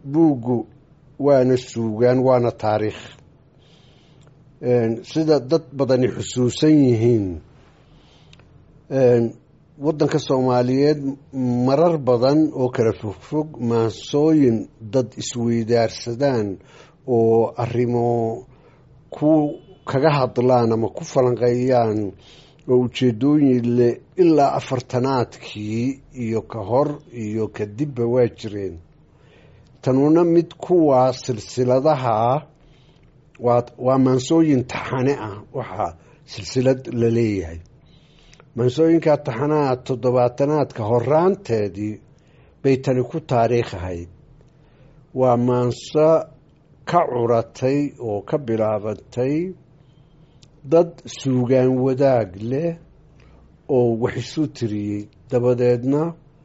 buuggu waana suugaan waana taariikh sida dad badani xusuusan yihiin waddanka soomaaliyeed marar badan oo kala fogfog maansooyin dad isweydaarsadaan oo arrimo ku kaga hadlaan ama ku falanqeeyaan oo ujeedooyin leh ilaa afartanaadkii iyo ka hor iyo kadibba waa jireen tanuna mid kuwaa silsiladaha waa waa maansooyin taxane ah waxaa silsilad la leeyahay maansooyinka taxanaha toddobaatanaadka horaanteedii bay tani ku taariikh ahayd waa maanso ka curatay oo ka bilaabantay dad suugaan wadaag leh oo wax isu tiriyey dabadeedna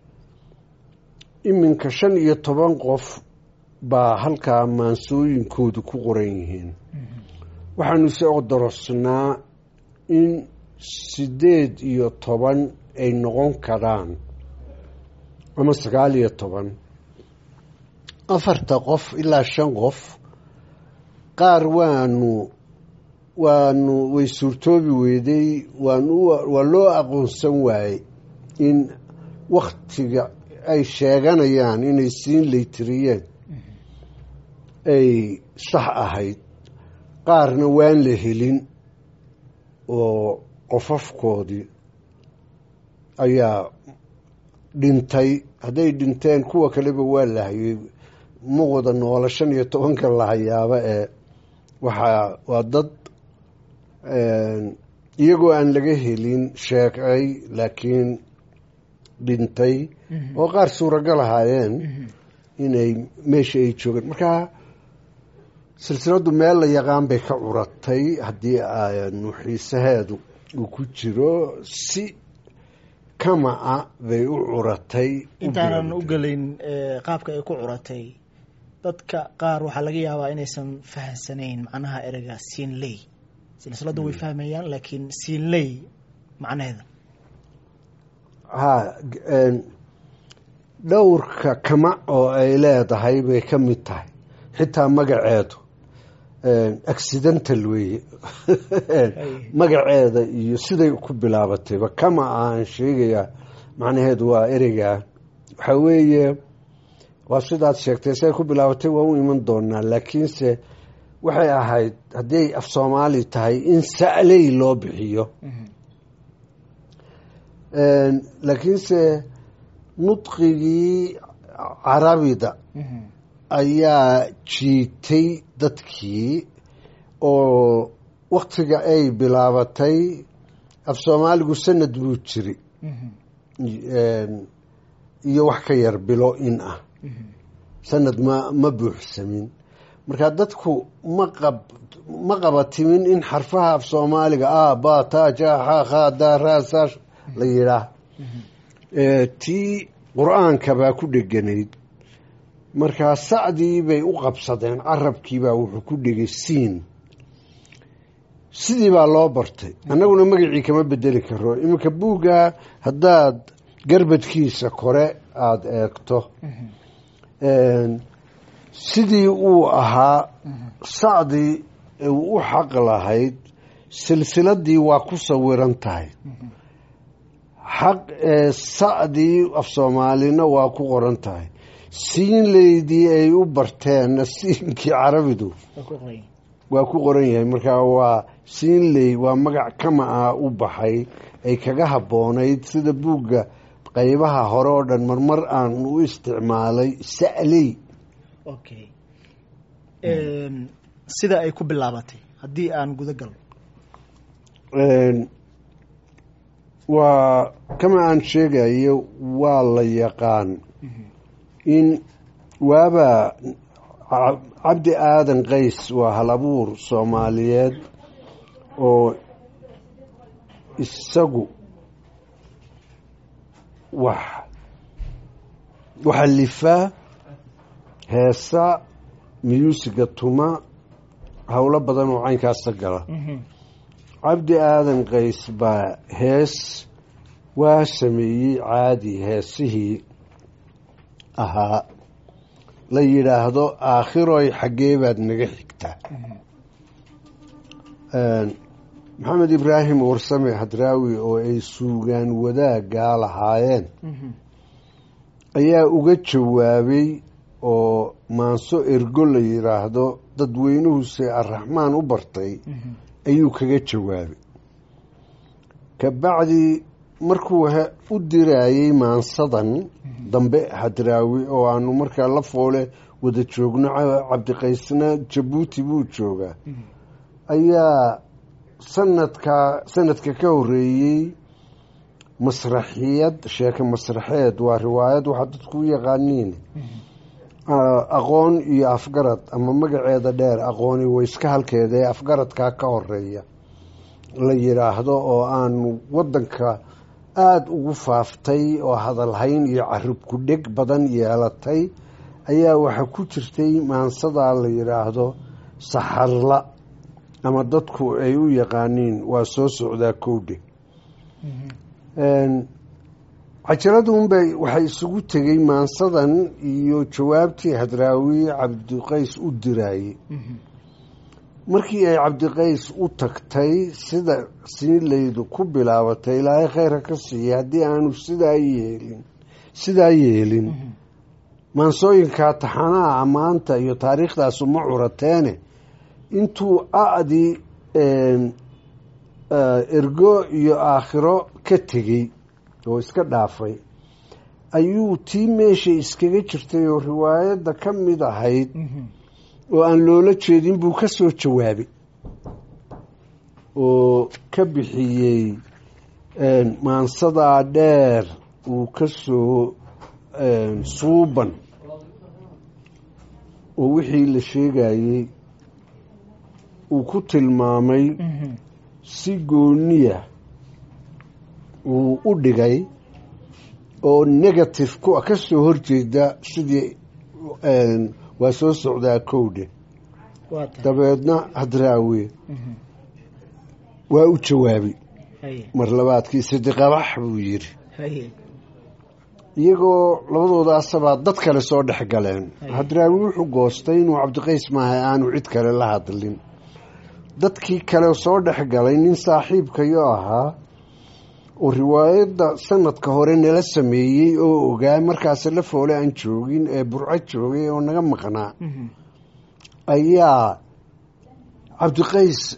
iminka shan iyo toban qof baa halkaa maansooyinkoodu ku qoran yihiin waxaanu se odorosnaa in siddeed iyo toban ay noqon karaan ama sagaal iyo toban afarta qof ilaa shan qof qaar waanu waanu way suurtoobi weyday waanu waa loo aqoonsan waayey in waktiga ay sheeganayaan inay siin laytiriyeen ay sax ahayd qaarna waan la helin oo qofafkoodii ayaa dhintay hadday dhinteen kuwa kaleba waa la hayay ma wada noola shan iyo tobanka la hayaaba ee waxaa waa dad iyagoo aan laga helin sheegay laakiin dhintay oo qaar suuragal ahaayeen inay meesha ay joogeen marka silsiladdu meel la yaqaan bay ka curatay haddii aanu xiisaheedu uu ku jiro si kama-a bay u curatay intaanan u gelayn qaabka ay ku curatay dadka qaar waxaa laga yaabaa inaysan fahamsanayn macnaha ereyga siinley silsiladdu way fahmayaan laakiin siinley macnaheeda ha dhowrka kama oo ay leedahay bay ka mid tahay xitaa magaceedu accidental weeye magaceeda iyo siday ku bilaabatayba kama aan sheegayaa macnaheedu waa ereyga waxaa weeye waa sidaad sheegtay siday ku bilaabatay waa u iman doonaa laakiinse waxay ahayd hadday af soomaali tahay in sa'ley loo bixiyo laakiinse nudqigii carabida ayaa jiitay dadkii oo waktiga ay bilaabatay af soomaaligu sanad buu jiri iyo wax ka yar bilo in ah sanad ma ma buuxsamin marka dadku maqab ma qabatimin in xarfaha af soomaaliga a ba ta ja xa kha da ra sa la yidhaah tii qur-aanka baa ku dheganayd markaa sacdii bay u qabsadeen carabkiibaa wuxuu ku dhegay siin sidii baa loo bartay annaguna magacii kama bedeli karo iminka buugga haddaad garbadkiisa kore aada eegto sidii uu ahaa sacdii u xaq lahayd silsiladii waa ku sawiran tahay xaq sacdii af soomaalina waa ku qoran tahay siinleydii ay u barteenna siinkii carabidu waa ku qoran yahay marka waa siinley waa magac kama ah u baxay ay kaga habboonayd sida buugga qeybaha hore oo dhan marmar aan u isticmaalay sa'ley okay sida ay ku bilaabatay haddii aan guda galno waa kama aan sheegayo waa la yaqaan in waabaa cabdi aadan qays waa hal abuur soomaaliyeed oo isagu wax waxalifaa heesa miyuusiga tuma howlo badan oo caynkaasa gala cabdi aadan qays baa hees waa sameeyey caadi heesihii ahaa la yidhaahdo aakhiroy xaggee baad naga xigtaa maxamed ibraahim warsame hadraawi oo ay suugaan wadaaggaa lahaayeen ayaa uga jawaabay oo maanso ergo la yidhaahdo dadweynuhuse arraxmaan u bartay ayuu kaga jawaabay kabacdi markuu u diraayey maansadan dambe hadraawi oo aanu markaa la foole wada joogno cabdiqaysna jabuuti buu joogaa ayaa sanadka sanadka ka horeeyey masraxiyad sheeke masraxeed waa riwaayad waxaa dadku u yaqaaniin aqoon iyo afgarad ama magaceeda dheer aqooni wayska halkeeda ee afgaradkaa ka horeeya la yidhaahdo oo aanu wadanka aada ugu faaftay oo hadalhayn iyo carib ku dheg badan yeelatay ayaa waxaa ku jirtay maansadaa la yidhaahdo saxarla ama dadku ay u yaqaaniin waa soo socdaa kowdhe cajaradunbay waxay isugu tegey maansadan iyo jawaabtii hadraawi cabdiqays u diraayey markii ay cabdiqays u tagtay sida siinlaydu ku bilaabatay ilaahay khayra ka siiya haddii aanu sidaa yeelin sidaa yeelin maansooyinkaa taxanaha ammaanta iyo taariikhdaasu ma curateene intuu a-dii ergo iyo aakhiro ka tegey oo iska dhaafay ayuu tii meesha iskaga jirtay oo riwaayadda ka mid ahayd oo aan loola jeedin buu ka soo jawaabay oo ka bixiyey maansadaa dheer uu ka soo suuban oo wixii la sheegayey uu ku tilmaamay si gooniya uu u dhigay oo negative ku ka soo horjeeda sidii waa soo socdaa kowdhe dabeedna hadraawe waa u jawaabay mar labaadkii sidiqabax buu yidhi iyagoo labadoodaasabaa dad kale soo dhex galeen hadraawi wuxuu goostay inuu cabdiqays maaha aanu cid kale la hadlin dadkii kale soo dhex galay nin saaxiibkayo ahaa oo riwaayadda sanadka hore nala sameeyey oo ogaa markaas la foole aan joogin ee burco joogay oo naga maqnaa ayaa cabdiqays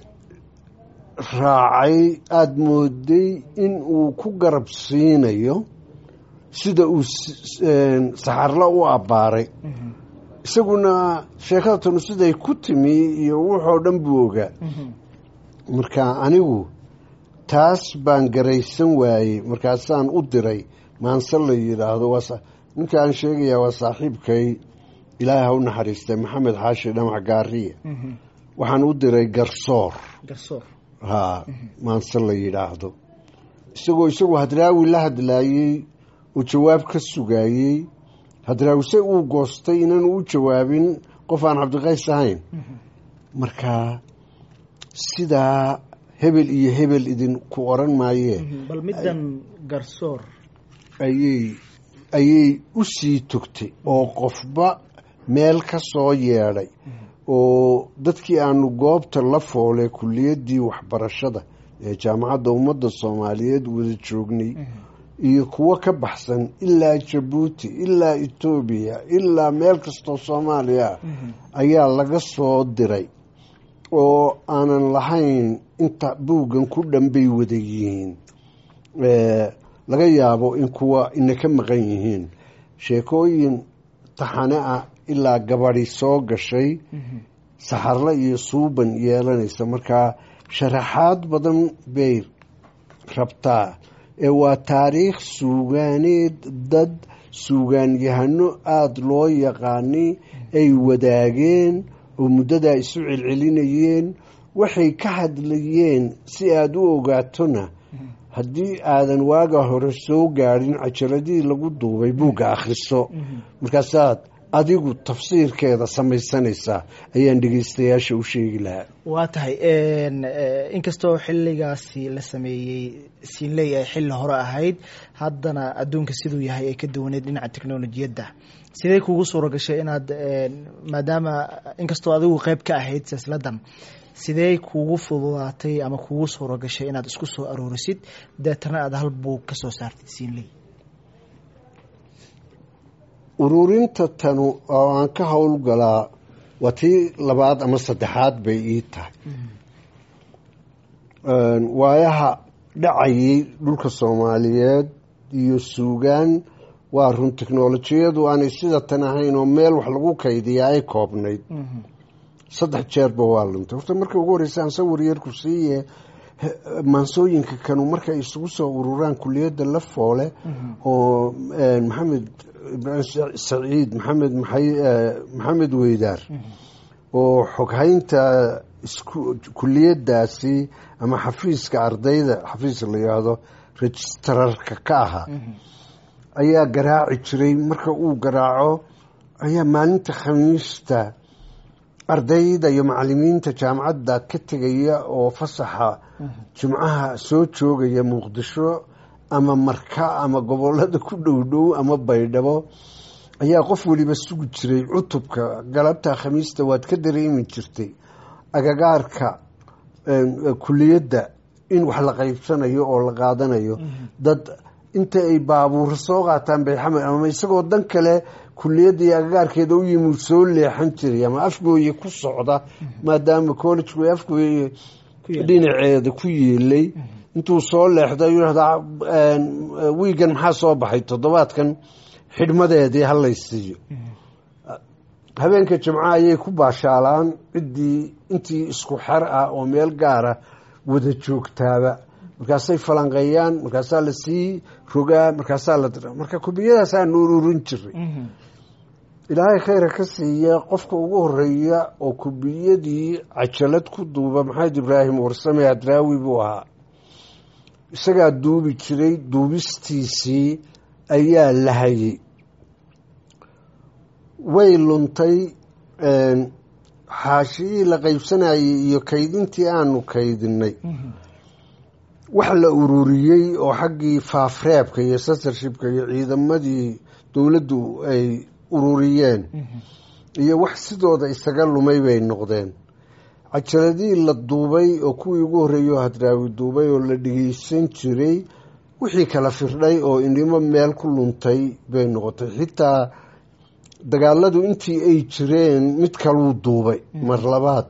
raacay aada mooday in uu ku garab siinayo sida uu saxarla u abbaaray isaguna sheekadatan siday ku timi iyo wuxoo dhan buu ogaa marka anigu taas baan garaysan waayey markaasaan u diray maanse la yidhaahdo ninka aan sheegayaa waa saaxiibkay ilaahay ha u naxariistay maxamed xaashi dhamac gaariya waxaan u diray garsoor haa maanse la yidhaahdo isagoo isagu hadraawi la hadlaayey oo jawaab ka sugaayey hadraawise uu goostay inaanu u jawaabin qof aan cabdiqays ahayn marka sidaa hebel iyo hebel idinku oran maayee bal middan garsoor ayay ayay u sii togtay oo qofba meel ka soo yeedhay oo dadkii aanu goobta la foolay kuliyaddii waxbarashada ee jaamacadda ummadda soomaaliyeed wada joognay iyo kuwo ka baxsan ilaa jabuuti ilaa etoobiya ilaa meel kastoo soomaaliya ayaa laga soo diray oo aanan lahayn inta buuggan ku dhanbay wada yihiin laga yaabo in kuwa ina ka maqan yihiin sheekooyin taxane ah ilaa gabadi soo gashay saxarle iyo suuban yeelanaysa markaa sharaxaad badan bay rabtaa ee waa taariikh suugaaneed dad suugaanyahano aada loo yaqaani ay wadaageen oo muddadaa isu celcelinayeen waxay ka hadlayeen si aada u ogaatona haddii aadan waaga hore soo gaadhin cajaladii lagu duubay buugga akhriso markaasaad adigu tafsiirkeeda samaysanaysaa ayaan dhegeystayaasha u sheegi lahaa waa tahay inkastoo xilligaasi la sameeyey siinley ay xilli hore ahayd haddana adduunka siduu yahay ay ka duwaneed dhinaca technolojiyadda sidee kugu suura gashay inaad maadaama inkastoo adigu qeyb ka ahayd silsiladan sidee kugu fududaatay ama kugu suura gashay inaad isku soo aroorisid deetana aada hal buug ka soo saartid siinley ururinta tanu oo aan ka howlgalaa waa tii labaad ama saddexaad bay ii tahay waayaha dhacayay dhulka soomaaliyeed iyo suugaan waa run technolojiyadu aanay sida tan ahayn oo meel wax lagu kaydiyaa ay koobnayd saddex jeerba waa luntay horta marka ugu horreysa aan sawir yarku siiye maansooyinka kanu markay isugu soo ururaan kuliyadda la foole oo maxamed saciid maxamed maxamed weydaar oo xoghaynta kuliyadaasi ama xafiiska ardayda xafiis la yidhaahdo registrarka ka ahaa ayaa garaaci jiray marka uu garaaco ayaa maalinta khamiista ardayda iyo macalimiinta jaamacadda ka tegaya oo fasaxa jimcaha soo joogaya muqdisho ama marka ama gobolada ku dhow dhow ama baydhabo ayaa qof weliba sugi jiray cutubka galabta khamiista waad ka dareemi jirtay agagaarka kuliyadda in wax la qaybsanayo oo la qaadanayo dad inta ay baabuura soo qaataan bayxamed ama isagoo dan kale kuliyadda iyo agagaarkeeda u yimid soo leexan jiray ama afgooye ku socda maadaama collegku afgooye dhinaceeda ku yeelay intuu soo leexda ayuu yihahdaa wiigan maxaa soo baxay toddobaadkan xidhmadeedii halay siiyo habeenka jimco ayay ku baashaalaan ciddii intii isku xer ah oo meel gaara wada joogtaaba markaasay falanqeeyaan markaasaa lasii rogaa markaasaa la dira marka kubiyadaasaanu ururin jiray ilaahay khayra ka siiya qofka ugu horeeya oo kubiyadii cajalad ku duuba maxamed ibraahim warsame adraawi buu ahaa isagaa duubi jiray duubistiisii ayaa la hayay way luntay xaashiyii la qaybsanayay iyo kaydintii aanu kaydinay wax la ururiyey oo xaggii faafreebka iyo censorshipka iyo ciidamadii dowladdu ay ururiyeen iyo wax sidooda isaga lumay bay noqdeen cajaladii la duubay oo kuwii ugu horreeyo hadraawi duubay oo la dhegeysan jiray wixii kala firdhay oo indhimo meel ku luntay bay noqotay xitaa dagaaladu intii ay jireen mid kaluu duubay mar labaad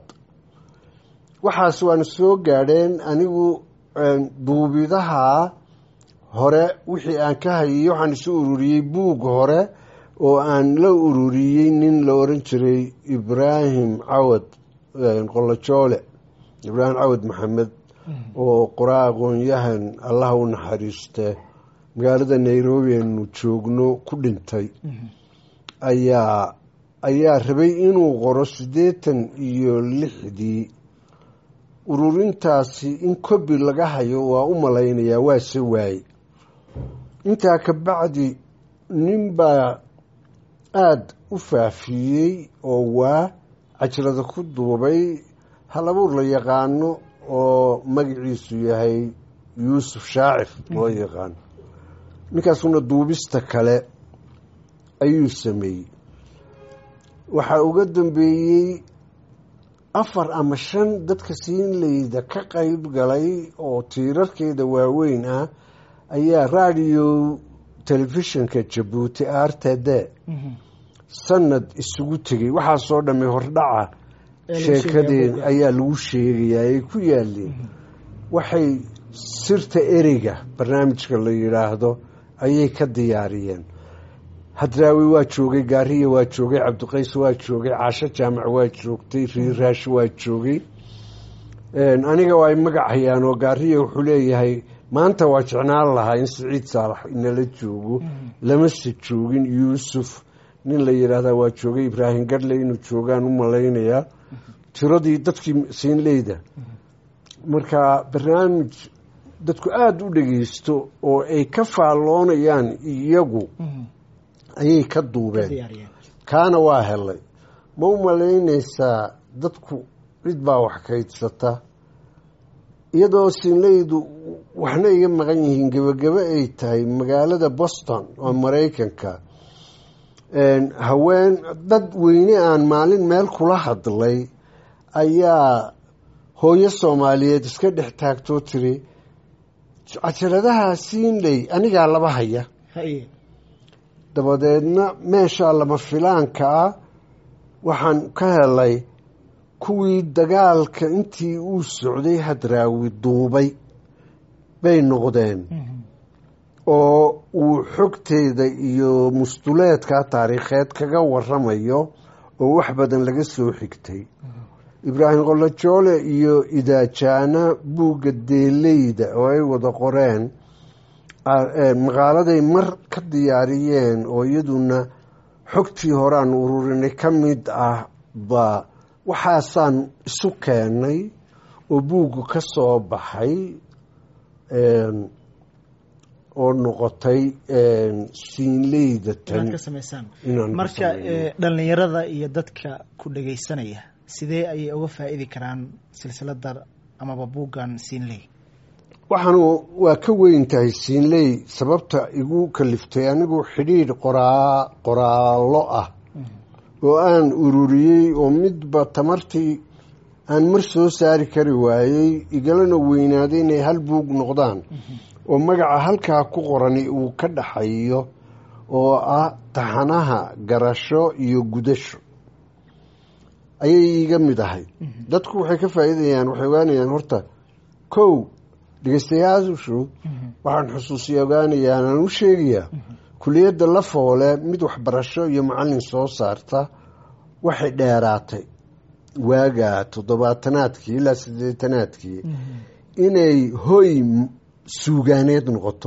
waxaas waana soo gaadheen anigu duubidaha hore wixii aan ka hayay waxaan isu ururiyey buug hore oo aan la ururiyey nin la oran jiray ibraahim cawad qolojoole ibraahim cawad maxamed oo qoraa aqoon-yahan allaha u naxariiste magaalada nairobi aanu joogno ku dhintay ayaa ayaa rabay inuu qoro siddeetan iyo lixdii ururintaasi in kobi laga hayo waa u malaynayaa waase waaye intaa ka bacdi nin baa aada u faafiyey oo waa cajrada ku duubay hal abuur la yaqaano oo magaciisu yahay yuusuf shaacir loo yaqaano ninkaasuna duubista kale ayuu sameeyey waxaa uga dambeeyey afar ama shan dadka siinleyda ka qeyb galay oo tiirarkeeda waaweyn ah ayaa radio telefishinka jabuuti r t d sanad isugu tegey waxaasoo dhammay hordhaca sheekadeen ayaa lagu sheegayaa ay ku yaaleen waxay sirta ereyga barnaamijka la yidhaahdo ayay ka diyaariyeen hadraawi waa joogay gaariya waa joogay cabdiqays waa joogay caasho jaamac waa joogtay riiraash waa joogay aniga waa ay magac hayaan oo gaariya wuxuu leeyahay maanta waa jecnaan lahaa in siciid saalax inala joogo lamase joogin yuusuf nin la yidhaahdaa waa joogay ibraahim gadle inuu joogaan u malaynayaa tiradii dadkii siinleyda marka barnaamij dadku aada u dhegeysto oo ay ka faalloonayaan iyagu ayay ka duubeen kaana waa helay ma u malaynaysaa dadku cid baa wax kaydsata iyadoo siinleydu waxna iga maqan yihiin gebagebe ay tahay magaalada boston oo maraykanka haween dad weyne aan maalin meel kula hadlay ayaa hooyo soomaaliyeed iska dhex taagtoo tiri cajaladaha siinley anigaa laba haya haye dabadeedna meeshaa lama filaanka ah waxaan ka helay kuwii dagaalka intii uu socday hadraawi duubay bay noqdeen oo uu xogteeda iyo mustuleedka taariikheed kaga waramayo oo wax badan laga soo xigtay ibraahim qolajoole iyo idaajaana buugga deeleyda oo ay wada qoreen maqaaladay mar ka diyaariyeen oo iyaduna xogtii horaan ururinay ka mid ah ba waxaasaan isu keenay oo buuggu ka soo baxay oo noqotay siinleyda tan inaad ka samaysaan inaan ka marka samayno. eh, dhallinyarada iyo dadka ku dhagaysanaya sidee ayay uga faa'iidi karaan silsilada amaba buuggan siinley waxaanu waa ka weyn tahay siinley sababta igu kaliftay anigu xidhiidh qoraa qoraallo ah oo aan ururiyey oo midba tamartii aan mar soo saari kari waayey igalana weynaaday inay hal buug noqdaan oo magaca halkaa ku qorani uu ka dhaxayo oo ah taxanaha garasho iyo gudasho ayay iiga mid ahay dadku waxay ka faa'iidayaan waxay ogaanayaan horta kow dhegeystayaashu waxaan xusuusiya ogaanayaan aan u sheegayaa kuliyadda la foole mid waxbarasho iyo macallin soo saarta waxay dheeraatay waagaa toddobaatanaadkii ilaa siddeetanaadkii inay hoy m- suugaaneed noqoto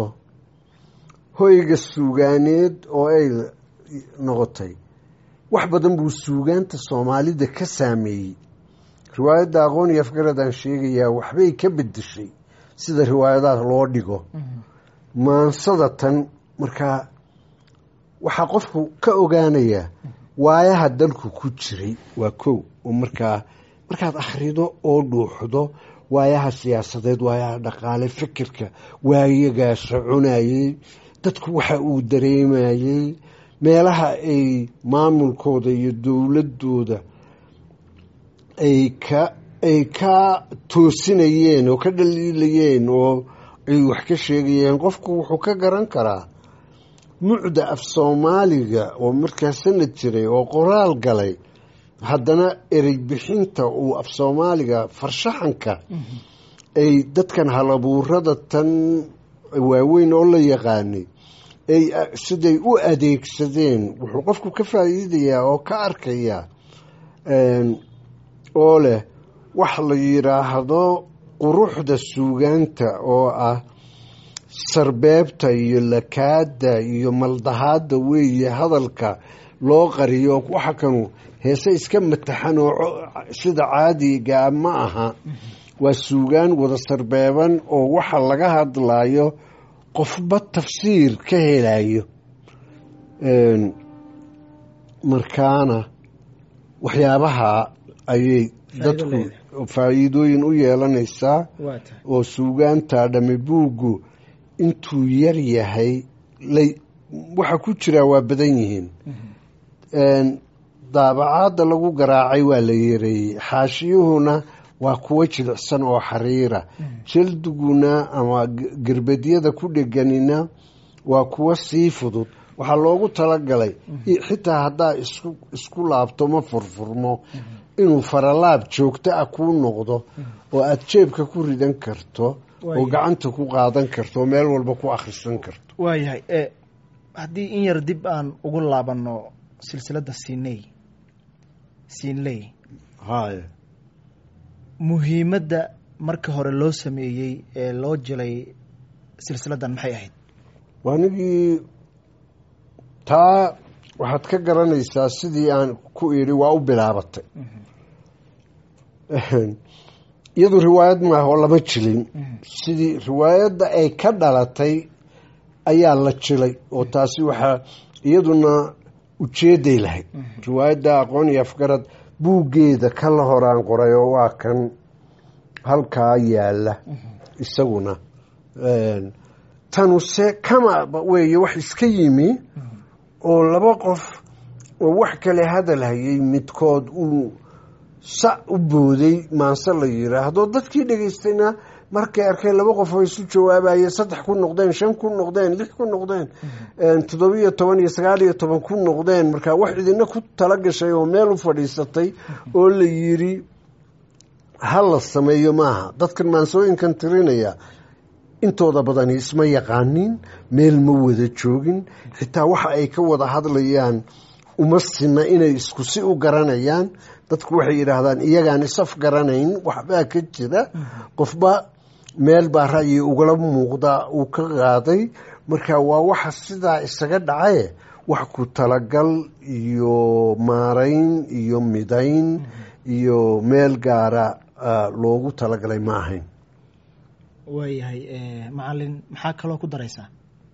hoyga suugaaneed oo ay noqotay wax badan buu suugaanta soomaalida ka saameeyey riwaayadda aqoon iyo afgaradaan sheegayaa waxbay ka bedeshay sida riwaayadaha loo dhigo maansada tan markaa waxaa qofku ka ogaanayaa waayaha dalku ku jiray waa kow oo markaa markaad akhrido oo dhuuxdo waayaha siyaasadeed waayaha dhaqaale fikirka waayagaa soconayey dadku waxa uu dareemayey meelaha ay maamulkooda iyo dowladooda ay ka ay ka toosinayeen oo ka dhaliilayeen oo ay wax ka sheegayeen qofku wuxuu ka garan karaa mucda af soomaaliga oo markaa sanad jiray oo qoraal galay haddana erey bixinta uu af soomaaliga farshaxanka ay dadkan halabuurada tan waaweyn oo la yaqaanay ay siday u adeegsadeen wuxuu qofku ka faa'iidayaa oo ka arkayaa oo leh wax la yidhaahdo quruxda suugaanta oo ah sarbeebta iyo lakaada iyo maldahaada weeye hadalka loo qariyo waxa kanu heese iska mataxan oo co- sida caadigaa ma aha waa suugaan wada sarbeeban oo waxa laga hadlayo qofba tafsiir ka helayo Een, markaana waxyaabaha ayay Faa'iido dadku leedahay. faa'iidooyin u yeelanaysaa waa tahay oo suugaanta dhami buuggu intuu yar yahay lay waxa ku jiraa waa badan yihiin Een, daabacaadda lagu garaacay waa la yareeyey xaashiyuhuna waa kuwo jilicsan oo xariira jaldiguna ama g- gerbadyada ku dheganina waa kuwo sii fudud waxaa loogu talagalay i- xitaa haddaa isku isku laabto ma furfurmo inuu faralaab joogto ah kuu noqdo oo aada jeebka ku ridan karto oo Waayahay. gacanta ku qaadan karto oo meel walba ku akhrisan karto waayahay e haddii in yar dib aan ugu laabanno silsiladda siiney siinley haya muhiimadda marka hore loo sameeyey ee loo jilay silsiladdan maxay ahayd waanigii taa waxaad ka garanaysaa sidii aan ku idhi waa u bilaabatay iyadu riwaayad maaha oo lama jilin sidii riwaayadda ay ka dhalatay ayaa la jilay oo taasi waxaa iyaduna ujeeday lahayd riwaayadda aqoon iyo afgarad buuggeeda ka la horaan qoray oo waa kan halkaa yaala isaguna tanuse kama weeye wax iska yimi oo laba qof oo wax kale hadal hayay midkood uu sa u booday maanse la yiraahdo dadkii dhegaystayna markay arkeen laba qof oo isu jawaabaye saddex ku noqdeen shan ku noqdeen lix ku noqdeen toddobiyo toban iyo sagaal iyo toban ku noqdeen marka wax idina ku tala gashay oo meel u fadhiisatay oo la yiri ha la sameeyo maaha dadkan maansooyinkan tirinaya intooda badani isma yaqaanin meel ma wada joogin xitaa waxa ay ka wada hadlayaan uma sina inay isku si u garanayaan dadku waxay yidhaahdaan iyagaan isaf garanayn waxbaa ka jira qofba meel baa ra'yi ugala muuqda uu ka qaaday marka waa waxa sidaa isaga dhacaye wax ku talagal iyo maarayn iyo midayn iyo meel gaara loogu talagalay ma ahayn waayahay macalin maxaa kaloo ku daraysaa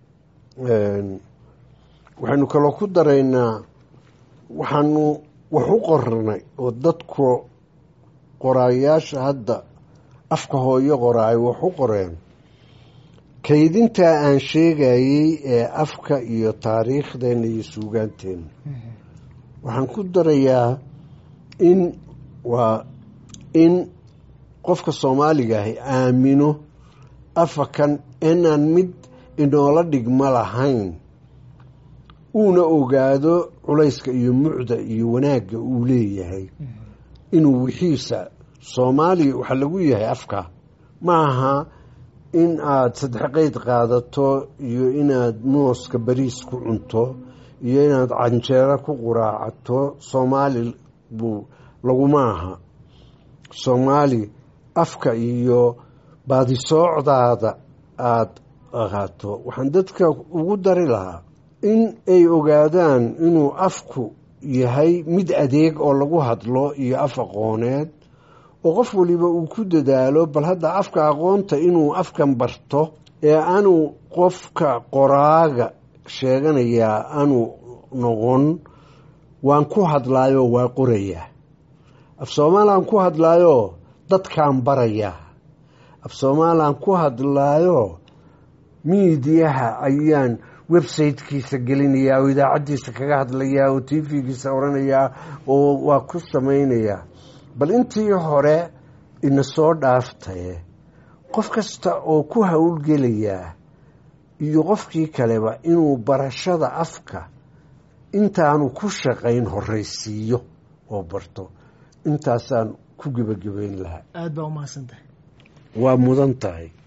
waxaynu kaloo ku daraynaa waxaanu wax u qornay oo dadku qoraayaasha hadda afka hooyo qoraay wax u qoreen kaydintaa aan sheegayey ee afka iyo taariikhdeenna iyo suugaanteenna waxaan ku darayaa in waa in qofka soomaaliga ahi aamino afakan inaan mid inoola dhigma lahayn uuna ogaado culayska iyo mucda iyo wanaagga uu leeyahay inuu wixiisa soomaaliya waxaa lagu yahay afka ma aha in aada saddex qeyd qaadato iyo inaad mooska bariis ku cunto iyo inaad canjeero ku quraacato soomaali buu laguma aha soomaali afka iyo baadisoocdaada aada ahaato waxaan dadka ugu dari lahaa in ay ogaadaan inuu afku yahay mid adeeg oo lagu hadlo iyo af aqooneed oo qof waliba uu ku dadaalo bal hadda afka aqoonta inuu afkan barto ee aanu qofka qoraaga sheeganayaa aanu noqon waan ku hadlaayoo waa qorayaa af soomaalaan ku hadlaayoo dadkaan barayaa af soomaalaan ku hadlaayoo miidiyaha ayaan websitekiisa gelinayaa oo idaacaddiisa kaga hadlayaa oo t v-giisa oranayaa oo waa ku samaynayaa bal intii hore ina soo dhaaftaye qof kasta oo ku howlgelayaa iyo qofkii kaleba inuu barashada afka intaanu ku shaqayn horeysiiyo oo barto intaasaan ku gebagabeyn lahaa aada baa umahadsan tahay waa mudan tahay